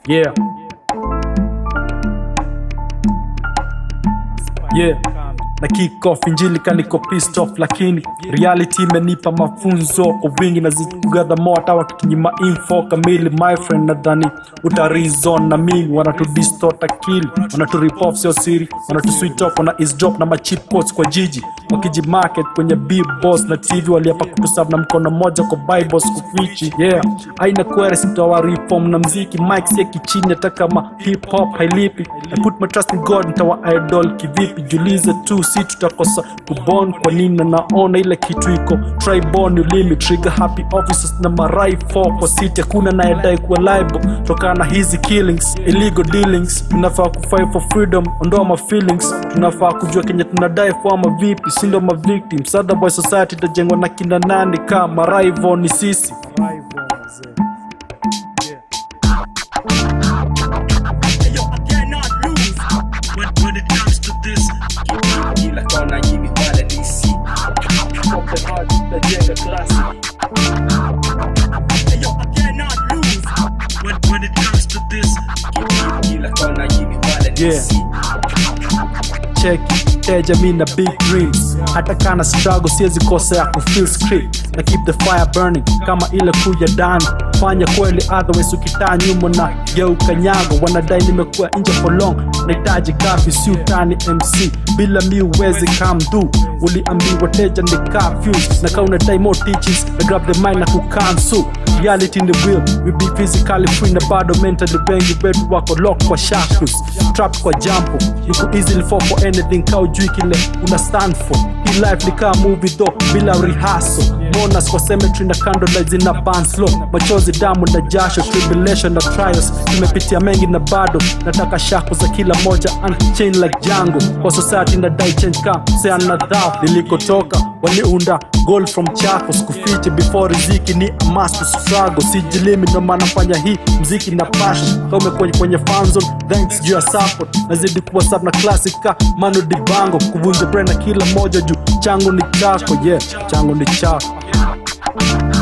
Yeah. Yeah. Na kick off injili kaniko pissed off lakini reality imenipa mafunzo kwa wingi na zikugadha mo hata wakitunyima info kamili my friend nadhani utarizon na mimi wanatudistort akili wanaturip off sio siri wanatuswitch off wana is drop na machip quotes kwa jiji wakijimarket kwenye b boss na tv waliapa kutusab na mkono moja kwa bibles kufichi yeah aina kwere sitawa reform na mziki mike sieki chini hata kama hip hop hailipi I put my trust in god ntawa idol kivipi julize tu si tutakosa kubon kwa nini na naona ile kitu iko tribon ulimi trigger happy officers na marai 4 kwa city hakuna nayedai kuwa liable tokana na hizi killings illegal dealings tunafaa kufight for freedom ondoa ma feelings tunafaa kujua kenye tunadai kwa ama vipi sindo ma victims otherwise society itajengwa na kina nani kama rival ni sisi Yo, I cannot lose when, when it comes to this. kila kona nyini wala DC Open heart tutajenga klasi Yo, I cannot lose when, when it comes to this. kila kona nyini wala DC cheki teja mi na big dreams hata kana struggle siwezi kosa ya kufeel script na keep the fire burning kama ile kuja dani fanya kweli otherwise ukitaa nyuma na geuka nyago wanadai nimekuwa nje for long nahitaji kafi si utani mc bila mi uwezi come do uliambiwa teja ni confused na kaa unadai more teachings na grab the mind na kukansu reality in the real we be physically free na bado mentally bengi wetu wako lock kwa shackles trapped kwa jampo you could easily fall for anything ka ujui kile una stand for hii life ni kaa movie though bila rehearsal monas kwa cemetery na candlelight zina burn slow machozi damu na jasho tribulation na trials tumepitia mengi na bado nataka shako za kila moja unchained like jango kwa society na die change ka seana dhao nilikotoka waliunda gold from chakos kufiche before riziki ni a must to struggle sijilimi ndo maana fanya hii mziki na passion kama umekuwa kwenye fanzone thanks juu ya support nazidi kuwa sub na classic ka mano dibango kuvunja brain na kila moja juu changu ni chako yeah changu ni chako